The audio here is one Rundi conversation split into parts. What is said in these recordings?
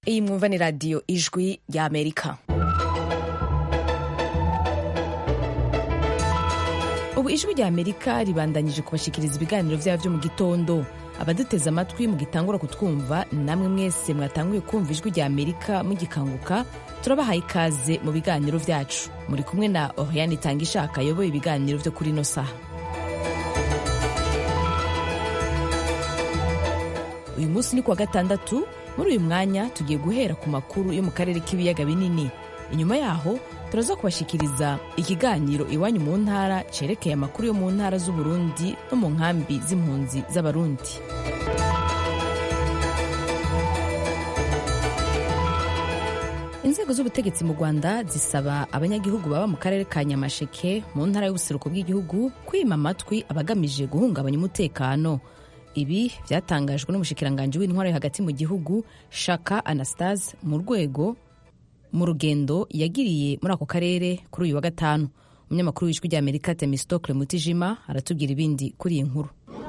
iyi mwumva ni radiyo ijwi rya amerika ubu ijwi rya amerika ribandanyije kubashikiriza ibiganiro byabo byo mu gitondo abaduteze amatwi mugitangura kutwumva namwe mwese mwatanguye kumva ijwi rya amerika mugikanguka turabahaye ikaze mu biganiro byacu muri kumwe na oriane itanga ishaka ayoboye ibiganiro byo kuri ino saha uyu munsi ni kuwa gatandatu muri uyu mwanya tugiye guhera ku makuru yo mu karere k'ibiyaga binini inyuma yaho turaza kubashikiriza ikiganiro iwanyu mu ntara cerekeye amakuru yo mu ntara z'uburundi no mu nkambi z'impunzi z'abarundi inzego z'ubutegetsi mu rwanda zisaba abanyagihugu baba mu karere ka nyamasheke mu ntara y'ubuseruko bw'igihugu kwima amatwi abagamije guhungabanya umutekano ibi byatangajwe n'umushikiranganji w'intwaro hagati mu gihugu shaka anastase mu rwego mu rugendo yagiriye muri ako karere kuri uyu wa gatanu umunyamakuru w'ijwi rya amerika temistokle mutijima aratubwira ibindi kuri iyi nkuru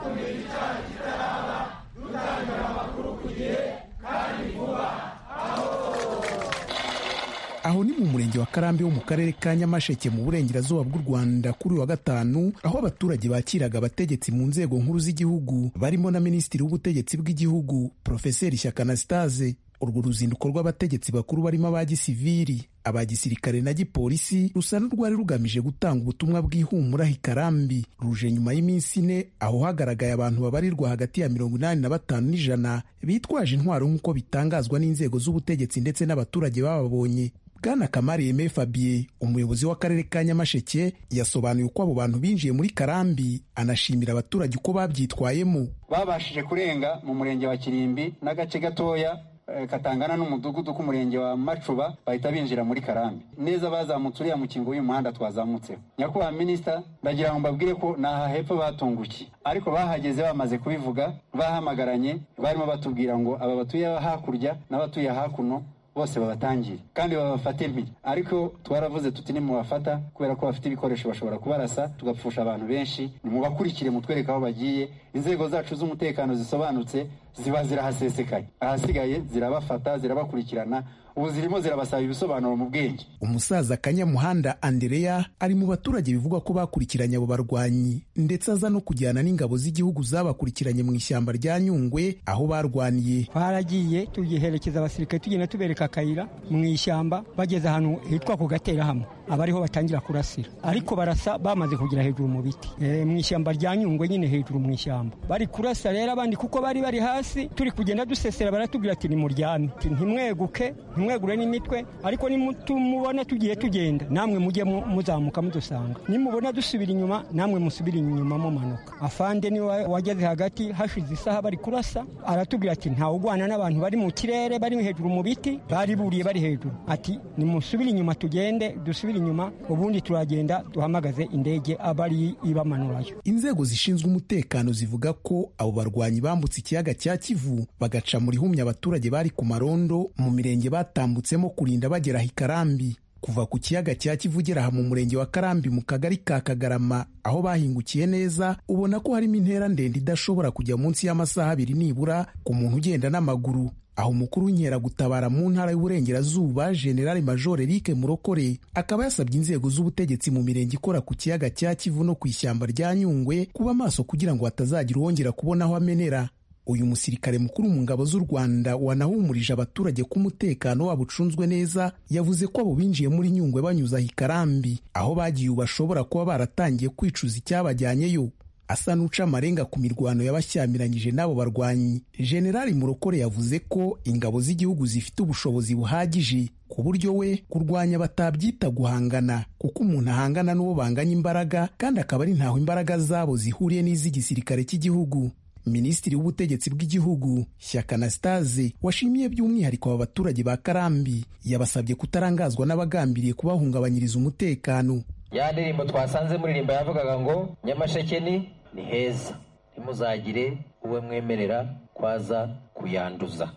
aho ni mu murenge wa karambi wo mu karere ka nyamasheke mu burengerazuba bw'u rwanda kuri uyu wa gatanu aho abaturage bakiraga abategetsi mu nzego nkuru z'igihugu barimo na minisitiri w'ubutegetsi bw'igihugu profeseri shyaka anastase urwo ruzinduko rw'abategetsi bakuru barimo aba gisiviri aba gisirikare na gipolisi rusa n'urwari rugamije gutanga ubutumwa bw'ihumura hikarambi ruje nyuma y'iminsi ine aho hagaragaye abantu babarirwa hagati ya mirongo inani na batanu n'ijana bitwaje intwaro nk'uko bitangazwa n'inzego z'ubutegetsi ndetse n'abaturage bababonye bwana kamari yeme fabien umuyobozi w'akarere ka nyamasheke yasobanuye uko abo bantu binjiye muri karambi anashimira abaturage uko babyitwayemo babashije kurenga mu murenge wa kirimbi n'agace gatoya katangana n'umudugudu k'umurenge wa macuba bahita binjira muri karambi neza bazamutse uriya mukingo w'uyu muhanda twazamutseho nyakubahwa minisita ndagira ngo mbabwire ko ni aha hepfo batungukiye ariko bahageze bamaze kubivuga bahamagaranye barimo batubwira ngo aba batuye hakurya n'abatuye hakuno bose babatangire kandi babafate mpiri ariko twaravuze tuti nimubafata kubera ko bafite ibikoresho bashobora kubarasa tugapfusha abantu benshi nimubakurikire mutwereke aho bagiye inzego zacu z'umutekano zisobanutse ziba zirahasesekaye ahasigaye zirabafata zirabakurikirana ubu zirimo zirabasaba ibisobanuro mu bwenge umusaza kanyamuhanda andereya ari mu baturage bivugwa ko bakurikiranye abo barwanyi ndetse aza no kujyana n'ingabo z'igihugu zabakurikiranye mu ishyamba rya nyungwe aho barwaniye twaragiye tugiherekeza abasirikare tugenda tubereka akayira mu ishyamba bageze ahantu hitwa ku gaterahamwe aba ariho batangira kurasira ariko barasa bamaze kugera hejuru mu biti e, mu ishyamba rya nyungwe nyine hejuru mu ishyamba bari kurasa rero abandi kuko bari bari hasi turi kugenda dusesera baratubwira ati nimuryame ntimweguke ntimwegure n'imitwe ariko nimumubona tugiye tugenda namwe mujye muzamuka mudusanga nimubona dusubira inyuma namwe musubire inyuma mumanuka afande niwe wageze hagati hashize isaha bari kurasa aratubwira ati ntawugwana n'abantu bari mu kirere bari hejuru mu biti bari buriye bari hejuru ati nimusubire inyuma tugende dusubire inyuma ubundi turagenda duhamagaze indege abari ibamanurayo inzego zishinzwe umutekano zivuga ko abo barwanyi bambutse ikiyaga cya kivu bagaca muri humye abaturage bari ku marondo mu mirenge batambutsemo kurinda bagera hikarambi kuva ku kiyaga cya kivu ugera aha mu murenge wa karambi mu kagari ka kagarama aho bahingukiye neza ubona ko harimo intera ndende idashobora kujya munsi y'amasaha abiri nibura ku muntu ugenda n'amaguru aho umukuru w'inkeragutabara mu ntara y'uburengerazuba generali major eric murokore akaba yasabye inzego z'ubutegetsi mu mirenge ikora ku kiyaga cya kivu no ku ishyamba rya nyungwe kuba maso kugira ngo hatazagira uwongera kubona aho amenera uyu musirikare mukuru mu ngabo z'u rwanda wanahumurije abaturage ko umutekano wabo ucunzwe neza yavuze ko abo binjiye muri nyungwe banyuze aho ikarambi aho bagiye ubu bashobora kuba baratangiye kwicuza icyabajyanyeyo asa n'uca amarenga ku mirwano yabashyamiranyije n'abo barwanyi generali murokore yavuze ko ingabo z'igihugu zifite ubushobozi buhagije ku buryo we kurwanya batabyita guhangana kuko umuntu ahangana n'uwo banganya imbaraga kandi akaba ari ntaho imbaraga zabo zihuriye n'iz'igisirikare cy'igihugu minisitiri w'ubutegetsi bw'igihugu shyaka anastase washimiye by'umwihariko aba baturage ba karambi yabasabye kutarangazwa n'abagambiriye kubahungabanyiriza umutekano ya ndirimbo twasanze muririmba yavugaga ngo nyamasheke ni ni heza ntimuzagire uwe mwemerera kwaza kuyanduza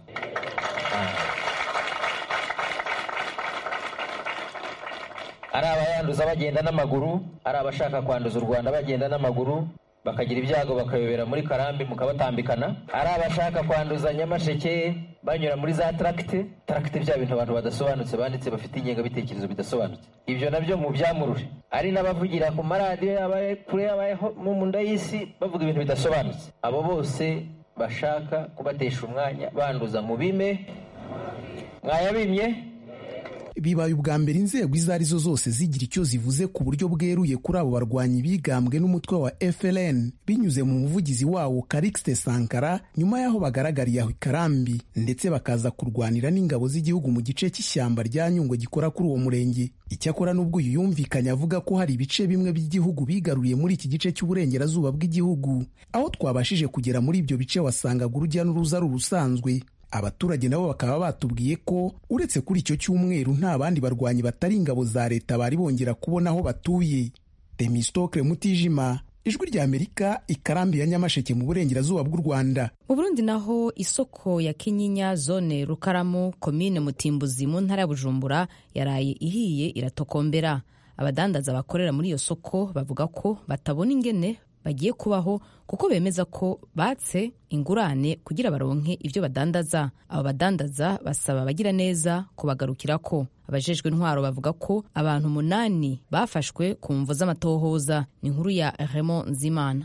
ari abayanduza bagenda n'amaguru ari abashaka kwanduza u rwanda bagenda n'amaguru bakagira ibyago bakayobera muri karambi mukabatambikana ari abashaka kwanduza nyamasheke banyura muri za taragite taragite bya bintu abantu badasobanutse banditse bafite ingengabitekerezo bidasobanutse ibyo nabyo mu byamurure ari n'abavugira ku maradiyo yabaye kure yabaye mu nda y'isi bavuga ibintu bidasobanutse abo bose bashaka kubatesha umwanya banduza mu bime mwayabimye bibaye ubwa mbere inzego izo ari zo zose zigira icyo zivuze ku buryo bweruye kuri abo barwanyi bigambwe n'umutwe wa FLN binyuze mu muvugizi wawo Karixte Sankara nyuma y'aho bagaragariye aho ikarambi ndetse bakaza kurwanira n'ingabo z'igihugu mu gice cy'ishyamba rya Nyungwe gikora kuri uwo murenge icyakora n'ubwo uyu yumvikanye avuga ko hari ibice bimwe by'igihugu bigaruriye muri iki gice cy'uburengerazuba bw'igihugu aho twabashije kugera muri ibyo bice wasangaga urujya n'uruza ari urusanzwe abaturage nabo bakaba batubwiye ko uretse kuri icyo cyumweru nta bandi barwanyi batari ingabo za leta bari bongera kubona aho batuye temistokle mutijima ijwi rya amerika ikarambi ya nyamasheke mu burengerazuba bw'u rwanda mu burundi naho isoko ya kinyinya zone rukaramu komine mutimbuzi mu ntara ya bujumbura yaraye ihiye iratokombera abadandaza bakorera muri iyo soko bavuga ko batabona ingene bagiye kubaho kuko bemeza ko batse ingurane kugira baronke ibyo badandaza abo badandaza basaba abagira neza kubagarukirako abajejwe intwaro bavuga ko abantu umunani bafashwe ku mvu z'amatohoza ni inkuru ya Raymond Nzimana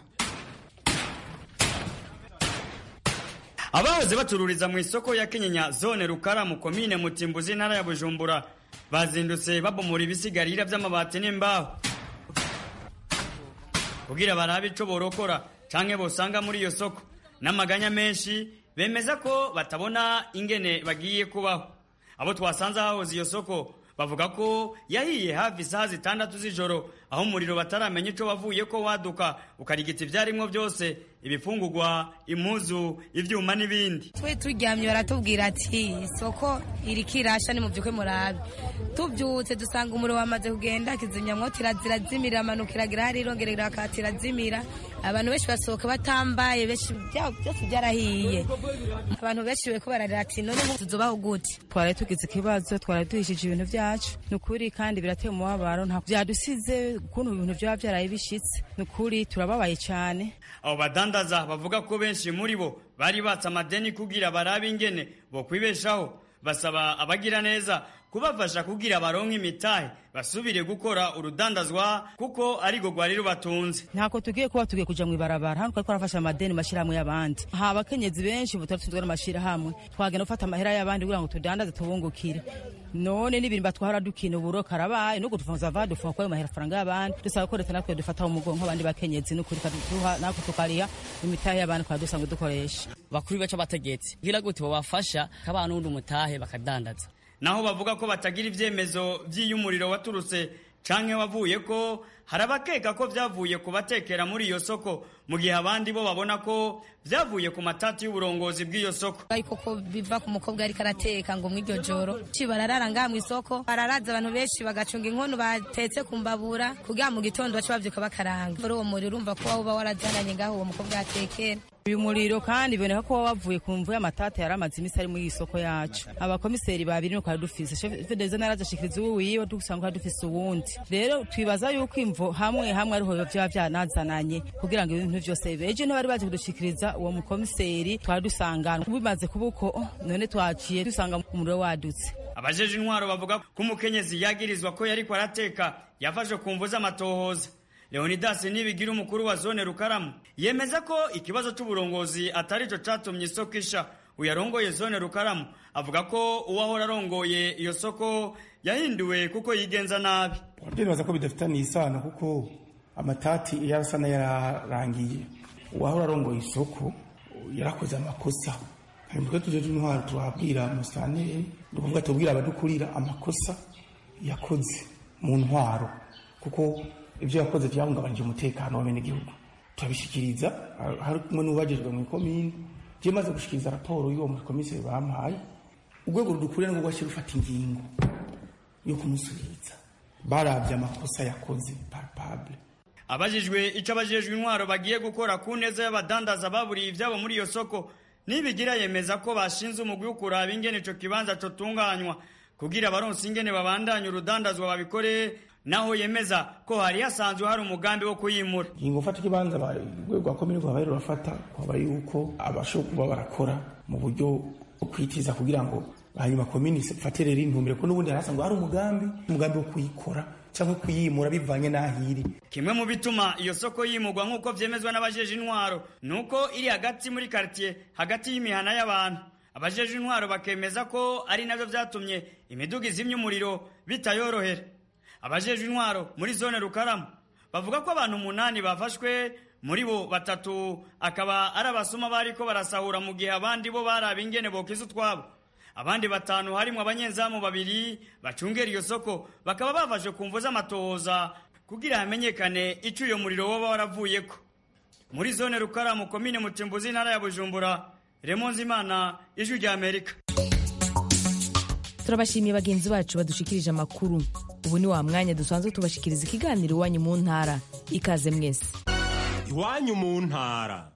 abahoze bacururiza mu isoko ya kinyinya zone rukara mu komine mutimbuzi intara ya bujumbura bazindutse babomora ibisigarira by'amabati n'imbaho kugira barabe ico borokora canke bosanga muri iyo soko n'amaganya menshi bemeza ko batabona ingene bagiye kubaho abo twasanze hahoze iyo soko bavuga ko yahiye hafi isaha zitandatu z'ijoro aho umuriro bataramenya ico wavuye ko waduka ukarigita ibyarimwo byose ibifungurwa impuzu ivyuma n'ibindi twe turyamye baratubwira ati isoko iriko irasha ni muvyuke murabe tuvyutse dusanga umuriro wamaze kugenda kizimyamwoto irazimira amanuka iragira hari irongera irakata irazimira abantu benshi basohoka batambaye benshi byose byarahiye abantu benshi bariko bararira ati none tuzobaho gute twari tugize ikibazo twari duhishije ibintu vyacu ni ukuri kandi birateye umubabaro nta vyadusize ukuntu ibintu vyaba vyaraye bishitse ni ukuri turababaye cane abo badandaza bavuga ko benshi muri bo bari batse amadeni kugira barabe ingene bo kwibeshaho basaba abagira neza kubafasha kugira baronke imitahe basubire gukora urudandazwa kuko arigo rwari rubatunze ntako tugiye kuba tugiye kuja mw'ibarabara hano twari twarafashe amadeni mashirahamwe y'abandi ha abakenyezi benshi ubu twari n'amashirahamwe twagenda gufata amahera y'abandi kugira ngo tudandaze tubungukire none n'ibintu batwara dukina uburo karabaye nuko tufunza va dufunga kwayo mahera faranga y'abandi dusaba ko leta natwe dufata umugongo nk'abandi bakenyezi n'ukuri kaduha nako tukariha imitahe y'abandi kwa dusanzwe dukoresha bakuru baca bategetsi kugira gute babafasha kabana n'undi mutahe bakadandaza naho bavuga ko batagira ivyemezo vy'iy'umuriro waturutse canke wavuye ko hari abakeka ko vyavuye ku batekera muri iyo soko mu gihe abandi bo babona ko vyavuye ku matati y'uburongozi bw'iyo soko ariko ko biva ku mukobwa ariko arateka ngo mw'iryo joro ci bararara ngaha mw'isoko bararaza abantu benshi bagacunga inkono batetse ku mbabura kugira mu gitondo bace bavyuka bakaranga muri uwo muriro urumva ko uba warazananye ngaho uwo mukobwa atekera uyu muriro kandi biboneka ko wavuye ku mvu y'amatata yari amaze iminsi ari muri iyi soko yacu abakomiseri babiri nuko dufise shefe deze narazashikiriza uwo wiwe dusanga dufise uwundi rero twibaza yuko imvo hamwe hamwe ariho vyoba vyanazananye kugira ngo ibintu vyose bibe ejo ntibari baje kudushikiriza uwo mukomiseri twari dusangana bimaze kuba uko none twaciye dusanga umuriro wadutse abajeje intwaro bavuga ko umukenyezi yagirizwa ko yariko arateka yafashwe ku mvu z'amatohoza leonidas nibigira umukuru wa zone rukaramu yemeza ko ikibazo c'uburongozi atari co catumye isoko isha uyarongoye zone rukaramu avuga ko uwahora arongoye iyo soko yahinduwe kuko yigenza nabi ndibaza ko bidafitaniye isano kuko amatati yarasa n'ayararangiye uwahora arongoye isoko yarakoze amakosa twe tujeje intwaro turabwira musitanteri ni ukuvuga tubwira abadukurira amakosa yakoze mu ntwaro kuko ibyo yakoze byahungabanije umutekano w'abenegihugu turabishikiriza hari kumwe n'ubajejwe mu ikomini je maze gushikiriza raporo y'uwo mukomiseri bampaye urwego rudukuriye nirwo rwashyira rufata ingingo yo kumusubiza barabye amakosa yakoze palpable abajijwe ico abajejwe intwaro bagiye gukora ku neza y'abadandaza baburiye ivyabo muri iyo soko nibigira yemeza ko bashinze umugwi wo kuraba ingene ico kibanza cotunganywa kugira abaronsi ingene babandanye urudandazwa babikore naho yemeza ko hari hasanzwe hari umugambi wo kuyimura ingingo mfata ikibanza urwego rwa komine rwaba rurafata kwaba yuko abashobora kuba barakora mu buryo bwo kwitiza kugira ngo hanyuma komine ifate rero intumbero ko n'ubundi harasanzwe hari umugambi umugambi wo kuyikora cyangwa kuyimura bivanye n'aho iri kimwe mu bituma iyo soko yimurwa nk'uko vyemezwa n'abajeje intwaro nuko iri hagati muri quartier hagati y'imihana y'abantu abajeje intwaro bakemeza ko ari navyo vyatumye imiduga izimya umuriro bitayorohera abajeje intwaro muri zone rukaramu bavuga ko abantu umunani bafashwe muri bo batatu akaba ari abasuma bariko barasahura mu gihe abandi bo baraba ingene bokiza utwabo abandi batanu harimwo abanyezamu babiri bacungera iyo soko bakaba bafashe ku mvu z'amatohoza kugira hamenyekane ico uyo muriro woba waravuyeko muri zone rukaramu komine mutimbuzi intara ya bujumbura remonze imana ijwi rya amerika turabashimiye bagenzi bacu badushikirije amakuru ubu ni wa mwanya dusanzwe tubashikiriza ikiganiro iwanyu mu ntara ikaze mwese iwanyu mu ntara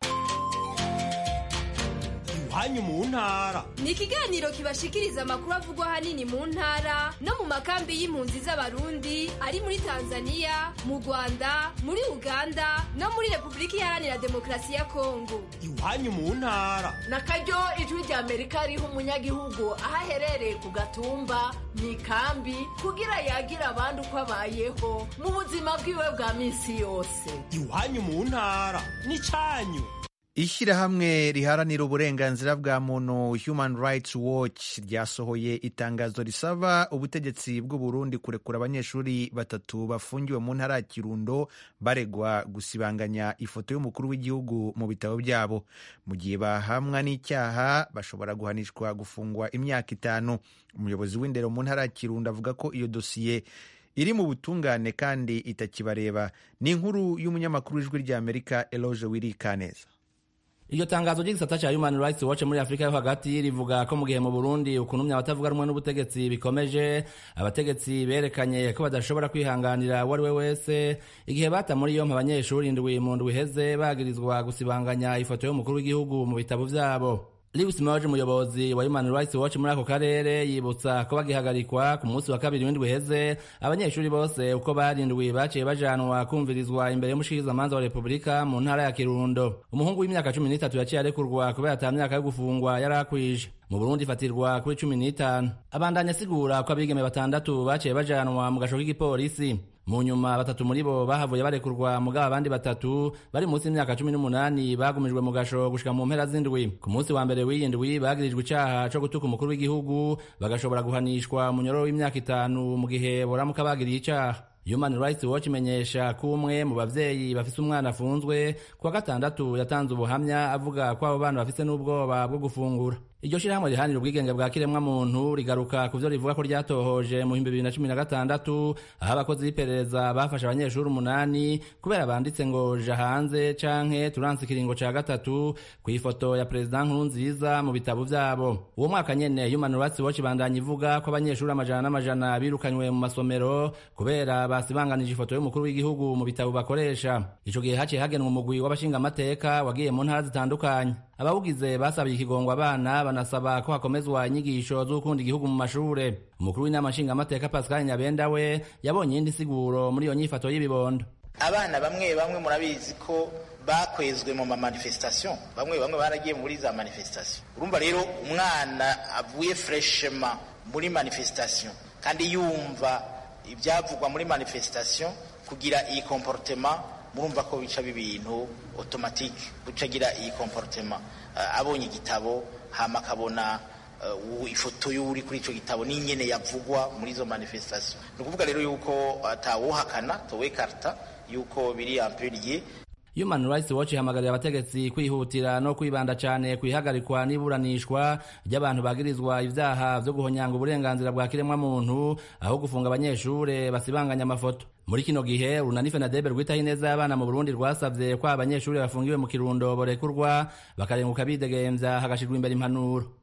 iwanyu mu ntara ni ikiganiro kibashikiriza amakuru avugwa ahanini mu ntara no mu makambi y'impunzi z'abarundi ari muri tanzania mu rwanda muri uganda no muri repubulika iharanira demokarasi ya kongo iwanyu mu ntara na karyo ijwi rya amerika riha umunyagihugu aho aherereye ku gatumba mu ikambi kugira yagira abandi uko abayeho mu buzima bwiwe bwa minsi yose iwanyu mu ntara ni cyanyu ishyirahamwe riharanira uburenganzira bwa muntu human rights watch ryasohoye itangazo risaba ubutegetsi bw'u Burundi kurekura abanyeshuri batatu bafungiwe mu ntara ya kirundo baregwa gusibanganya ifoto y'umukuru w'igihugu mu bitabo byabo mu gihe bahamwa n'icyaha bashobora guhanishwa gufungwa imyaka itanu umuyobozi w'indero mu ntara ya kirundo avuga ko iyo dosiye iri mu butungane kandi itakibareba ni inkuru y'umunyamakuru w'ijwi ry'amerika eloge wirikaneza iryo tangazo ry'igisata ca human rights watch muri afurika yo hagati rivuga ko mu gihe mu burundi ukunumya abatavuga rumwe n'ubutegetsi bikomeje abategetsi berekanye ko badashobora kwihanganira uwo ari we wese igihe bata muri yompi abanyeshuri indwi mu ndwi iheze bagirizwa gusibanganya ifoto y'umukuru w'igihugu mu bitabo vyabo Lewis Moje umuyobozi wa Human Rights Watch muri ako karere yibutsa ko bagihagarikwa ku munsi wa kabiri w'indwi heze abanyeshuri bose uko barindwi baciye bajanwa kumvirizwa imbere y'umushikirizamanza wa Repubulika mu ntara ya Kirundo umuhungu w'imyaka cumi n'itatu yaciye arekurwa kubera ata myaka yo gufungwa yari akwije mu Burundi ifatirwa kuri cumi n'itanu abandanya asigura ko abigeme batandatu baciye bajanwa mu gasho k'igipolisi mu nyuma batatu muri bo bahavuye barekurwa mugabo abandi batatu bari munsi y'imyaka cumi n'umunani bagumijwe mu gasho gushika mu mpera z'indwi ku munsi wa mbere w'iyi ndwi bagirijwe icaha co gutuka umukuru w'igihugu bagashobora guhanishwa munyororo w'imyaka itanu mu gihe boramuka bagiriye icaha Human Rights Watch imenyesha ko umwe mu bavyeyi bafise umwana afunzwe kuwa gatandatu yatanze ubuhamya avuga ko abo bana bafise n'ubwoba bwo gufungura iryo shirahamwe rihanira ubwigenge bwa kiremwa muntu rigaruka ku vyo rivuga ko ryatohoje mu bihumbi bibiri na cumi na gatandatu aho abakozi b'iperereza bafashe abanyeshuri umunani kubera banditse ngo ja hanze canke turanse ikiringo ca gatatu ku ifoto ya perezida nkurunziza mu bitabo vyabo uwo mwaka nyene human rights watch ibandanya ivuga ko abanyeshuri amajana n'amajana birukanywe mu masomero kubera basibanganije ifoto y'umukuru w'igihugu mu bitabo bakoresha ico gihe haciye hagenwa umugwi w'abashingamateka wagiye mu ntara zitandukanye abawugize basabiye ikigongwa abana banasaba ko hakomezwa inyigisho z'ukunda igihugu mu mashure umukuru w'inama nshingamateka pascal nyabenda we yabonye iyindi siguro muri iyo nyifato y'ibibondo abana bamwe bamwe murabizi ko bakwezwe mu mamanifestation bamwe bamwe baragiye muri za manifestation urumva rero umwana avuye freshema muri manifestation kandi yumva ibyavugwa muri manifestation kugira iyi comportement murumva ko bica ibintu automatique gucagira iyi comportement uh, abonye igitabo hama akabona uh, ifoto y'uri kuri ico gitabo n'ingene yavugwa muri izo manifestation ni ukuvuga rero yuko atawuhakana uh, towekarta yuko biri amperiye Human Rights Watch ihamagarira abategetsi kwihutira no kwibanda cyane ku ihagarikwa n'iburanishwa ry'abantu bagirizwa ivyaha vyo guhonyanga uburenganzira bwa kiremwa muntu aho gufunga abanyeshure basibanganya amafoto muri kino gihe urunani fenadebe rwitaho ineza y'abana mu burundi rwasavye ko abanyeshuri bafungiwe mu kirundo borekurwa bakarenguka bidegemvya hagashirwa imbere impanuro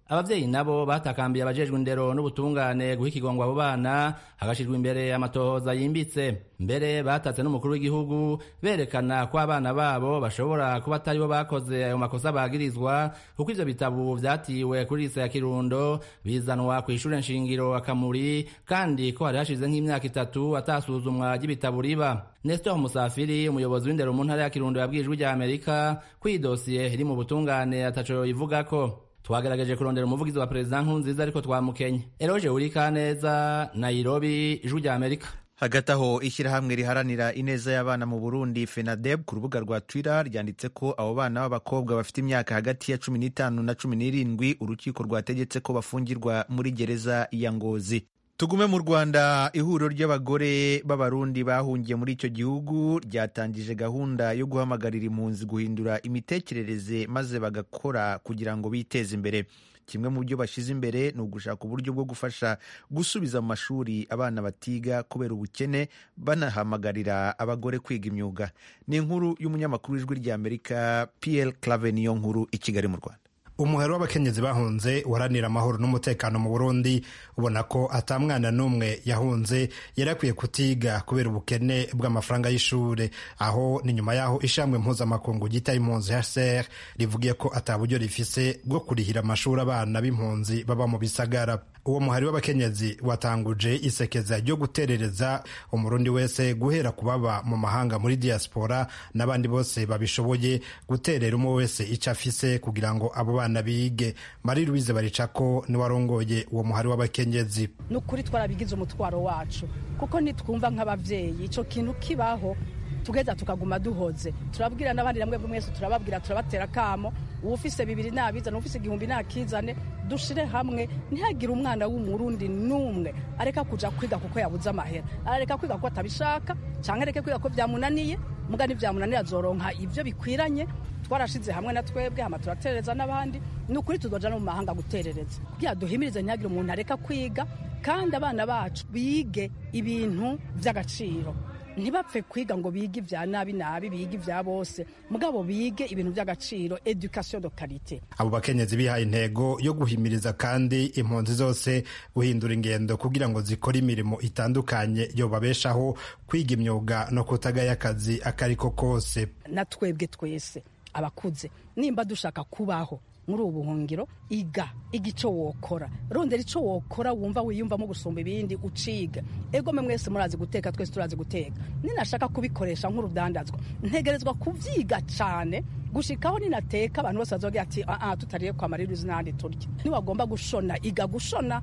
abavyeyi nabo batakambiye abajejwe indero n'ubutungane guha ikigongo abo bana hagashirwa imbere amatohoza yimbitse mbere batatse n'umukuru w'igihugu berekana ko abana babo bashobora kuba atari bo bakoze ayo makosa bagirizwa kuko ivyo bitabo vyatiwe kuri lise ya kirundo bizanwa kw'ishure nshingiro akamuri kandi ko hari hashize nk'imyaka itatu atasuzumwa ry'ibitabo riba nestor musafiri umuyobozi w'indero mu ntara ya kirundo yabwiye ijwi rya amerika ko iyi dosiye iri mu butungane ataco yivugako twagerageje kurondera umuvugizi wa perezida nkurunziza ariko twamukenye eroje urikaneza nairobi ijwi rya amerika hagati aho ishyirahamwe riharanira ineza y'abana mu burundi fenadeb ku rubuga rwa twitter ryanditse ko abo bana b'abakobwa bafite imyaka hagati ya cumi n'itanu na cumi n'irindwi urukiko rwategetse ko bafungirwa muri gereza ya ngozi tugume mu rwanda ihuriro ry'abagore b'abarundi bahungiye muri icyo gihugu ryatangije gahunda yo guhamagarira impunzi guhindura imitekerereze maze bagakora kugira ngo biteze imbere kimwe mu byo bashyize imbere ni ugushaka uburyo bwo gufasha gusubiza mu mashuri abana batiga kubera ubukene banahamagarira abagore kwiga imyuga ni inkuru y'umunyamakuru w'ijwi ry'amerika pl clave niyo nkuru i kigali mu rwanda umuhero w'abakenyezi bahunze uharanira amahoro n'umutekano mu burundi ubona ko ata mwana n'umwe yahunze yari akwiye kutiga kubera ubukene bw'amafaranga y'ishuri aho ni nyuma y'aho ishambwe mpuzamakungu ryita impunzi hcr rivugiye ko ata buryo rifise bwo kurihira amashuri abana b'impunzi baba mu bisagara uwo muhari w'abakenyezi watanguje isekeza ryo guterereza umurundi wese guhera ku baba mu mahanga muri diaspora n'abandi bose babishoboye guterera umwe wese icyo afise kugira ngo abo bana bige marie louise baricako niwe arongoye uwo muhari w'abakenyezi ni ukuri twarabigize umutwaro wacu kuko nitwumva nk'ababyeyi icyo kintu kibaho tugeza tukaguma duhoze turabwira n'abandi namwe mwese turababwira turabatera akamo uwufise bibiri nabizane uwufise igihumbi nakizane dushire hamwe ntihagire umwana w'umurundi n'umwe areka kuja kwiga kuko yabuze amahera arareka kwiga kuko atabishaka cyangwa areke kwiga ko byamunaniye muga nivyamunanira azoronka ivyo bikwiranye twarashize hamwe na twebwe hama turaterereza n'abandi ni ukuri tuzoja no mu mahanga guterereza kugira duhimirize ntihagire umuntu areka kwiga kandi abana bacu bige ibintu vy'agaciro ntibapfe kwiga ngo bige ibya nabi nabi bige ibya bose mugabo bige ibintu by'agaciro education de qualité abo bakenyezi bihaye intego yo guhimiriza kandi impunzi zose guhindura ingendo kugira ngo zikore imirimo itandukanye yobabeshaho kwiga imyuga no kutagaya akazi akariko kose na twebwe twese abakuze nimba dushaka kubaho muri ubu buhungiro iga iga icyo wokora rondera icyo wokora wumva wiyumvamo gusumba ibindi uciga ego mwe mwese murazi guteka twese turazi guteka ninashaka kubikoresha nk'urudandazwa ntegerezwa kubyiga cyane gushikaho ninateka abantu bose bazogira ati aa tutariye kwa maririzi n'ahandi turya niwagomba gushona iga gushona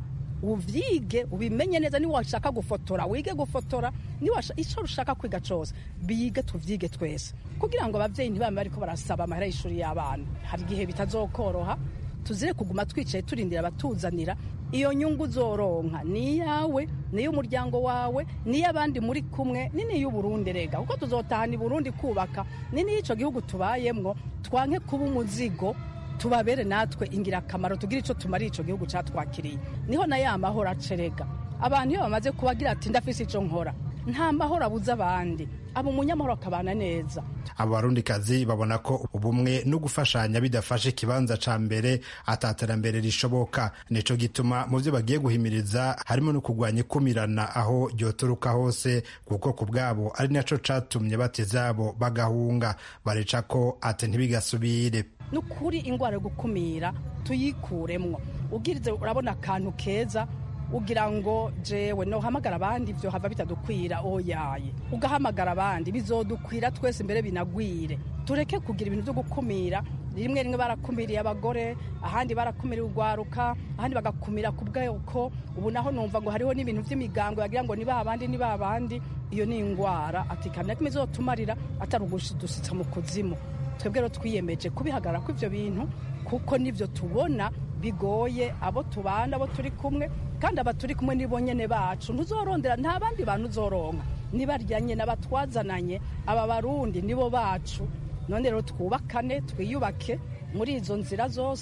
uvyige ubimenye neza niba washaka gufotora wige gufotora niba icyo ushaka kwiga cyose bige tuvyige twese kugira ngo abavyeyi ntibame bariko barasaba amahera y'ishuri y'abana hari igihe bitazokoroha tuzire kuguma twicaye turindira abatuzanira iyo nyungu uzoronka ni iyawe ni iy'umuryango wawe ni iy'abandi muri kumwe ni n'iy'uburundi rega kuko tuzotahana i burundi kubaka ni n'iy'ico gihugu tubayemwo twanke kuba umuzigo tubabere natwe ingirakamaro tugire icyo tumara icyo gihugu cyatwakiriye niho na ya mahoro acerega abantu iyo bamaze kubagira ati ndafise icyo nkora nta mahoro abuze abandi aba umunyamahoro akabana neza abo barundikazi babona ko ubumwe no gufashanya bidafashe ikibanza ca mbere ataterambere rishoboka nico gituma mu byo bagiye guhimiriza harimo no kurwanya ikumirana aho ryoturuka hose kuko ku bwabo ari naco catumye batezabo bagahunga bareca ko ate ntibigasubire ni ukuri indwara yo gukumira tuyikuremwo ubwirize urabona akantu keza ugira ngo jewe nohamagara abandi ibyo hava bitadukwira oyaye ugahamagara abandi bizodukwira twese imbere binagwire tureke kugira ibintu byo gukumira rimwe rimwe barakumiriye abagore ahandi barakumiriye urwaruka ahandi bagakumira ku bwoko ubu naho numva ngo hariho n'ibintu by'imigango bagira ngo ni ba bandi ni ba bandi iyo ni indwara ati kandi kimwe izotumarira atari ugushyitsa mu kuzimu twebwe rero twiyemeje kubihagarara ko ibyo bintu kuko nibyo tubona bigoye abo tubana abo turi kumwe kandi aba turi kumwe nibo nyene bacu ntuzorondera nta bandi bantu uzoronka nibaryanye n'abatwazananye aba barundi nibo bacu none rero twubakane twiyubake muri izo nzira zose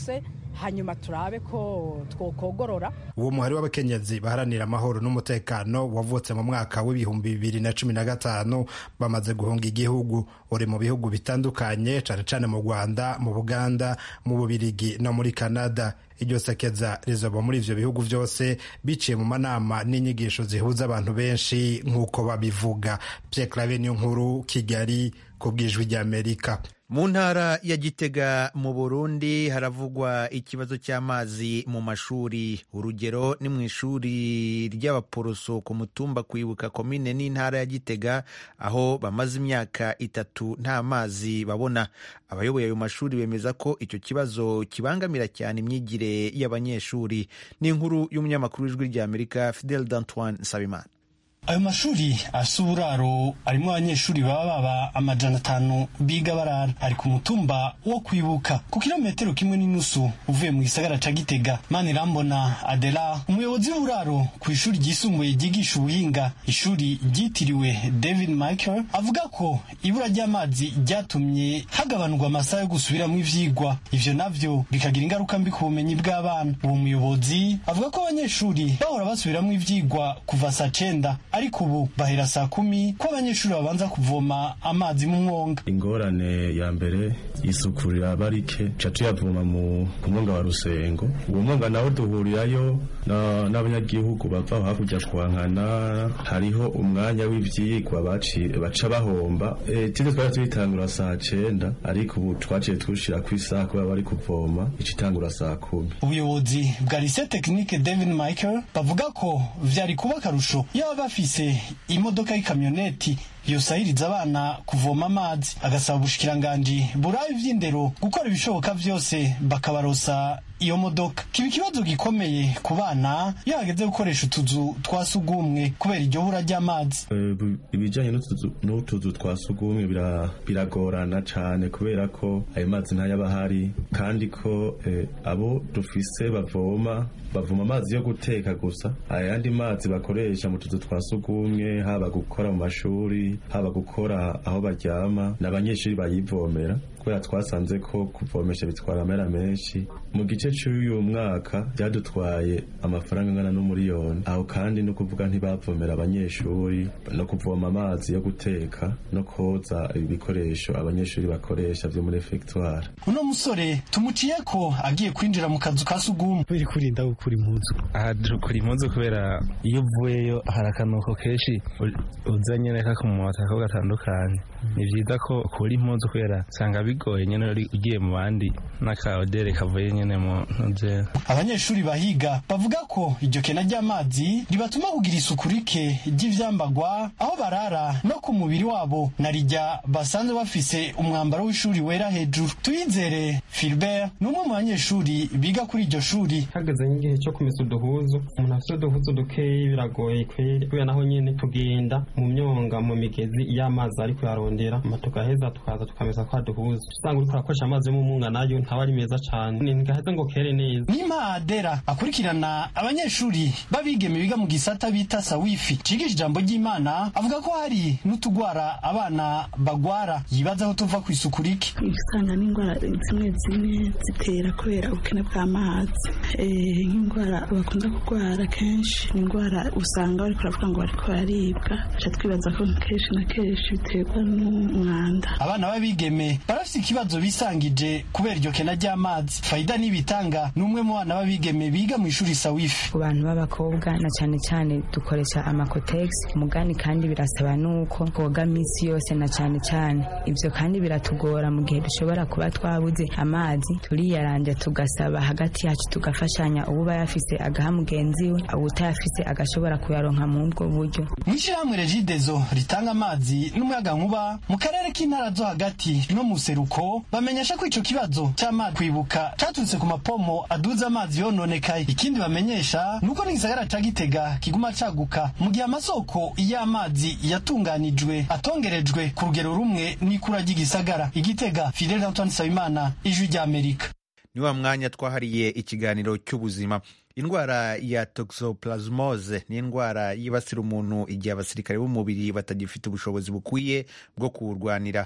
hanyuma turabe ko twokogorora uwo muhari w'abakenyezi baharanira amahoro n'umutekano wavutse mu mwaka w'ibihumbi bibiri na cumi na gatanu bamaze guhunga igihugu uri mu bihugu bitandukanye cane cane mu rwanda mu buganda mu bubirigi no muri canada iryo sekeza rizoba muri ivyo bihugu vyose biciye mu manama n'inyigisho zihuza abantu benshi nk'uko babivuga Pierre Claver niyo nkuru kigali ku bwijwi ry'amerika mu ntara ya gitega mu burundi haravugwa ikibazo cy'amazi mu mashuri urugero ni mu ishuri ry'abaporoso ku mutumba kwibuka komine n'intara ya gitega aho bamaze imyaka itatu nta mazi babona abayoboye ayo mashuri bemeza ko icyo kibazo kibangamira cyane imyigire y'abanyeshuri ni inkuru y'umunyamakuru w'ijwi ry'amerika fidel d'antoine nsabimana ayo mashuri asa uburaro arimo abanyeshuri baba baba amajana atanu biga barara ari ku mutumba wo kwibuka ku kilometero kimwe n'inusu uvuye mu gisagara ca gitega manirambona adela umuyobozi w'uburaro ku ishuri ryisumbuye ryigisha ubuhinga ishuri ryitiriwe david michael avuga ko ibura ry'amazi ryatumye hagabanurwa amasaha yo gusubiramo ivyigwa ivyo navyo bikagira ingaruka mbi ku bumenyi bw'abana uwo muyobozi avuga ko abanyeshuri bahora basubiramo ivyigwa kuva saa cenda ariko ubu bahera saa kumi ko abanyeshuri babanza kuvoma amazi mu mwonga ingorane ya mbere isuku riraba rike ca tuyavoma mu ku mwonga wa rusengo uwo mwonga nawo duhurirayo n'abanyagihugu bava aho hakurya kwankana hariho umwanya w'ivyigwa baca bahomba tide twari tuyitangura saa cenda ariko ubu twaciye tushira ku isaha kubera bari kuvoma ica itangura saa kumi ubuyobozi bwa lycée technique david michael bavuga ko vyari kuba akarusho yaba bafise imodoka y'ikamyoneti yosahiriza abana kuvoma amazi agasaba ubushikiranganji burabe ivy'indero gukora ibishoboka vyose bakabarosa iyo modoka kiba ikibazo gikomeye ku bana iyo hageze gukoresha utuzu twa sugumwe kubera iryo bura ry'amazi ibijanye n'utuzu twa sugumwe biragorana cane kubera ko ayo mazi ntayaba ahari kandi ko abo dufise bavoma bavoma amazi yo guteka gusa ayandi mazi bakoresha mu tuzu twa sugumwe haba gukora mu mashuri haba gukora aho baryama n'abanyeshuri bayivomera kubera twasanze ko kuvomesha bitwara amera menshi mu gice cy'uyu mwaka byadutwaye amafaranga angana n'umuriyoni aho kandi no kuvuga ntibavomera abanyeshuri no kuvoma amazi yo guteka no koza ibikoresho abanyeshuri bakoresha byo muri efegitwari uno musore tumuciye ko agiye kwinjira mu kazu ka sugumwe biri kurinda gukura impuzu aha dukura impuzu kubera iyo uvuyeyo hari akanuko kenshi uzanye reka ku mumota ko gatandukanye ni byiza ko ukura impuzu kubera usanga bigoye nyine ugiye mu bandi n'akaodere kavuye nyine mu ntuze abanyeshuri bahiga bavuga ko iryo kena ry'amazi ribatuma kugira isuku rike ry'ivyambagwa aho barara no ku mubiri wabo na rijya basanzwe bafise umwambaro w'ishuri wera hejuru tuyizere Philbert ni umwe mu banyeshuri biga kuri iryo shuri hageze nk'igihe cyo kumesa uduhuzu umuntu afite uduhuzu dukeyi biragoye kweri kubera naho nyine tugenda mu myonga mu migezi iyo amazi ari kuyarondera tugaheza tukaza tukamesa kwa duhuzu usanga uriko urakoresha amazi yo mu munga nayo ntaba ari meza cane ntigaheza ngo kere neza nimpa adera akurikirana abanyeshuri b'abigeme biga mu gisata bita sawifi cigisha ijambo ry'imana avuga ko hari n'utugwara abana bagwara yibaza aho tuva ku isuku rike usanga n'indwara zimwe zimwe zitera kubera ubukene bw'amazi nk'indwara bakunda kurwara kenshi ni indwara usanga bariko baravuga ngo bariko bararibwa ca twibaza ko kenshi na kenshi biterwa n'umwanda abana b'abigeme barafise ikibazo bisangije kubera iryo kena ry'amazi fayida n'ibitanga ni umwe mu bana b'abigeme biga mu ishuri sawifi ku bantu b'abakobwa na cyane cyane dukoresha amakotegisi mugani kandi birasaba nuko twoga minsi yose na cyane cyane ibyo kandi biratugora mu gihe dushobora kuba twabuze amazi turiyaranja tugasaba hagati yacu tugafashanya uba yafise agaha mugenzi we utayafise agashobora kuyaronka mu ubwo buryo mu ishyirahamwe regidezo ritanga amazi n'umuyaga nkuba mu karere k'intara zo hagati no mu seruko bamenyesha ko ico kibazo cy'amazi kwibuka caturutse ku mapomo aduza amazi yononekaye ikindi bamenyesha nuko n'igisagara ca gitega kiguma caguka mu gihe amasoko y'amazi yatunganijwe atongerejwe ku rugero rumwe n'ikura ry'igisagara igitega fidel antoine nsabimana ijwi ry'amerika ni wa mwanya twahariye ikiganiro cy'ubuzima indwara ya toxoplasmose ni indwara yibasira umuntu igihe abasirikare b'umubiri batagifite ubushobozi bukwiye bwo kuwurwanira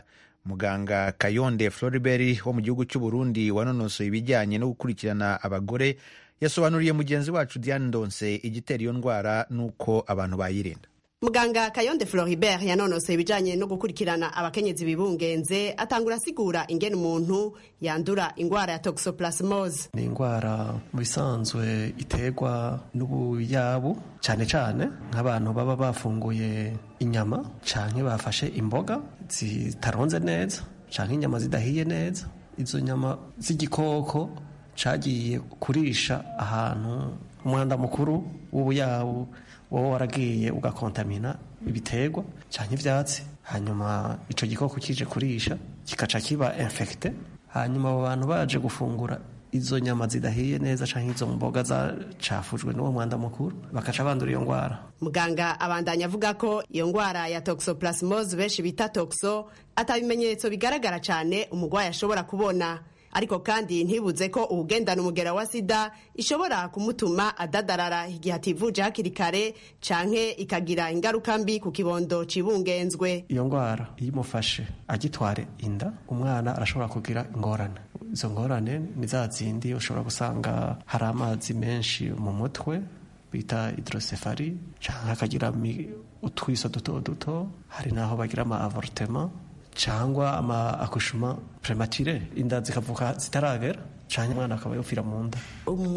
muganga kayonde floribert wo mu gihugu cy'u burundi wanonosoye ibijyanye no gukurikirana abagore yasobanuriye mugenzi wacu diane ndonse igitera iyo ndwara n'uko abantu bayirinda muganga kayonde floribert yanonosoye ibijanye no gukurikirana abakenyezi bibungenze atangura asigura ingene umuntu yandura ingwara ya toxoplasmose ni indwara mu bisanzwe iterwa n'ubuyabu cyane cyane nk'abantu baba bafunguye inyama canke bafashe imboga zitaronze neza canke inyama zidahiye neza izo nyama z'igikoko cagiye kurisha ahantu umwanda mukuru w'ubuyabu wowe waragiye ugakontamina ibiterwa cyangwa ibyatsi hanyuma icyo gikoko kije kurisha kikaca kiba infecte hanyuma abo bantu baje gufungura izo nyama zidahiye neza cyangwa izo mboga zacafujwe n'uwo mwanda mukuru bakaca bandura iyo ndwara muganga abandanya avuga ko iyo ndwara ya toxoplasmose benshi bita toxo atabimenyetso bigaragara cyane umurwayi ashobora kubona ariko kandi ntibuze ko uwugendana umugera wa sida ishobora kumutuma adadarara igihe ativuje hakiri kare canke ikagira ingaruka mbi ku kibondo cibungenzwe iyo ndwara iyo imufashe agitware inda umwana arashobora kugira ingorane izo ngorane ni za zindi ushobora gusanga hari amazi menshi mu mutwe bita hidrosefari canke akagira utwiso duto duto hari n'aho bagira ama avortema cyangwa ama akushuma premature inda zikavuka zitaragera cyangwa umwana akaba yopfira mu nda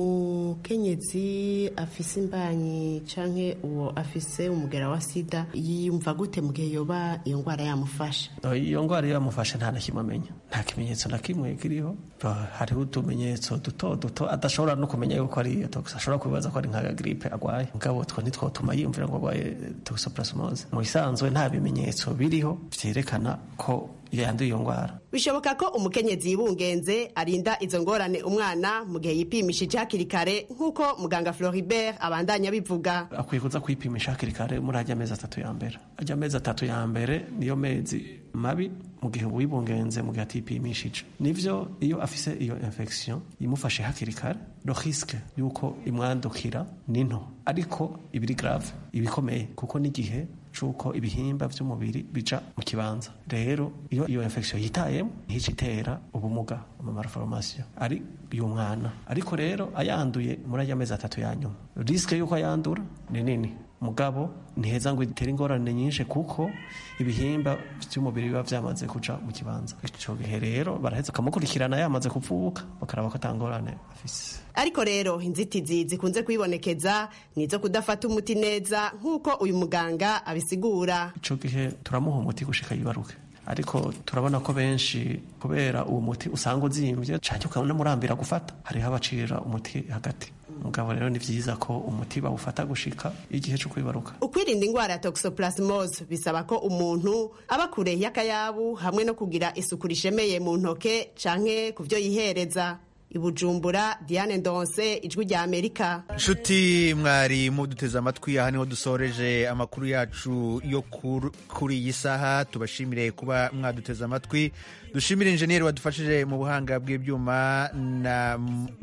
umukenyezi afise imbanyi canke uwo afise umugera wa sida yiyumva gute mu gihe yoba iyo ndwara yamufashe iyo ndwara iyo yamufashe nta na kimwe amenya nta kimenyetso na kimwe kiriho hariho utumenyetso duto duto adashobora no kumenya yuko ari iyo tox ashobora kwibaza ko ari nka gripe agwaye mugabo two ntitwotuma yiyumvira ngo agwaye toxoplasmose mu bisanzwe nta bimenyetso biriho vyerekana ko yanduye iyo ndwara bishoboka ko umukenyezi yibungenze arinda izo ngorane umwana mu gihe yipimishije hakiri kare nk'uko muganga floribert abandanya bivuga akwiye kuza kwipimisha hakiri kare muri ajya amezi atatu ya mbere ajya amezi atatu ya mbere niyo mezi mabi mu gihe wibungenze mu gihe atipimishije nivyo iyo afise iyo infection imufashe hakiri kare lo risque yuko imwandukira ni nto ariko ibiri grave ibikomeye kuko n'igihe cuko ibihimba vy'umubiri bija mu kibanza rero iyo iyo infection yitayemo ntici itera ubumuga mu malformation ari y'umwana ariko rero ayanduye muri ajya amezi atatu ya nyuma risque yuko ayandura ni nini mugabo ntiheza ngo itere ingorane nyinshi kuko ibihimba by'umubiri biba byamaze kuja mu kibanza ico gihe rero baraheza bakamukurikirana yamaze kuvuka bakaraba ko atangorane afise ariko rero inzitizi zikunze kwibonekeza ni izo kudafata umuti neza nk'uko uyu muganga abisigura ico gihe turamuha umuti gushika yibaruke ariko turabona ko benshi kubera uwo muti usanga uzimbye canke ukanamurambira gufata hariho abacira umuti hagati mugabo rero ni vyiza ko umuti bawufata gushika igihe co kwibaruka ukwirinda ingwara ya toxoplasmose bisaba ko umuntu aba kure y'akayabu hamwe no kugira isuku rishemeye mu ntoke canke ku vyo yihereza ibujumbura diane ndonse ijwi rya amerika nshuti mwari muduteze amatwi aha niho dusoreje amakuru yacu yo kuri iyi saha tubashimire kuba mwaduteze amatwi dushimire injeniyeri wadufashije mu buhanga bw'ibyuma na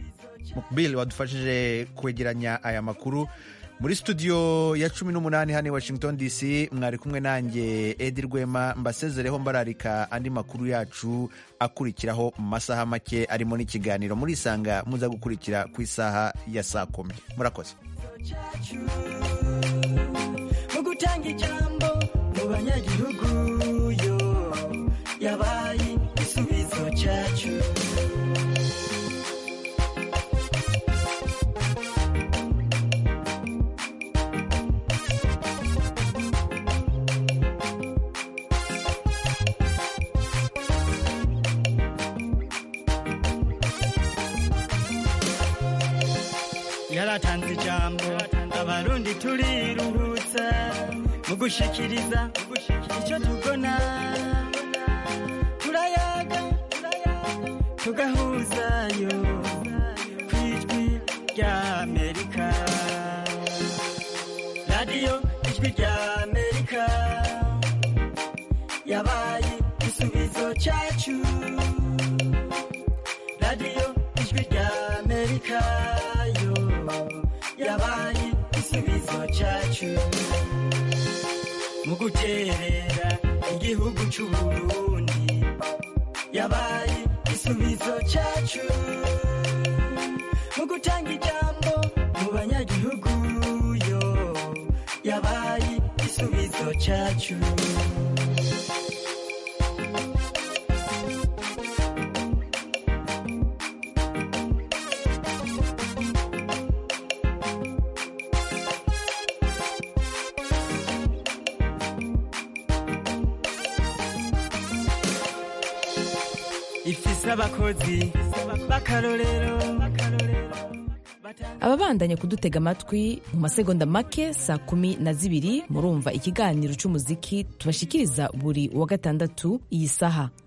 mukbili wadufashije kwegeranya aya makuru muri studio ya cumi n'umunani hano i washington dc mwari kumwe nanjye edi rwema mbasezereho mbararika andi makuru yacu akurikiraho mu masaha make arimo n'ikiganiro muri isanga muza gukurikira ku isaha ya saa kumi murakoze mu gutanga ijambo mu banyagihugu yo yabaye igisubizo cyacu yaratanze ijambo abarundi turiruhutsa mu gushikiriza icyo tubona turayaga tugahuzayo ku ijwi rya amerika radiyo ijwi rya amerika yabaye igisubizo cyacu radiyo ijwi rya amerika yo yabaye igisubizo cyacu mu guterera igihugu cy'uburundi yabaye igisubizo cyacu mu gutanga ijambo mu banyagihugu yo yabaye igisubizo cyacu ifise abakozi b'akarorero ababandanya kudutega amatwi mu masegonda make saa kumi na zibiri murumva ikiganiro cy'umuziki tubashikiriza buri wa gatandatu iyi saha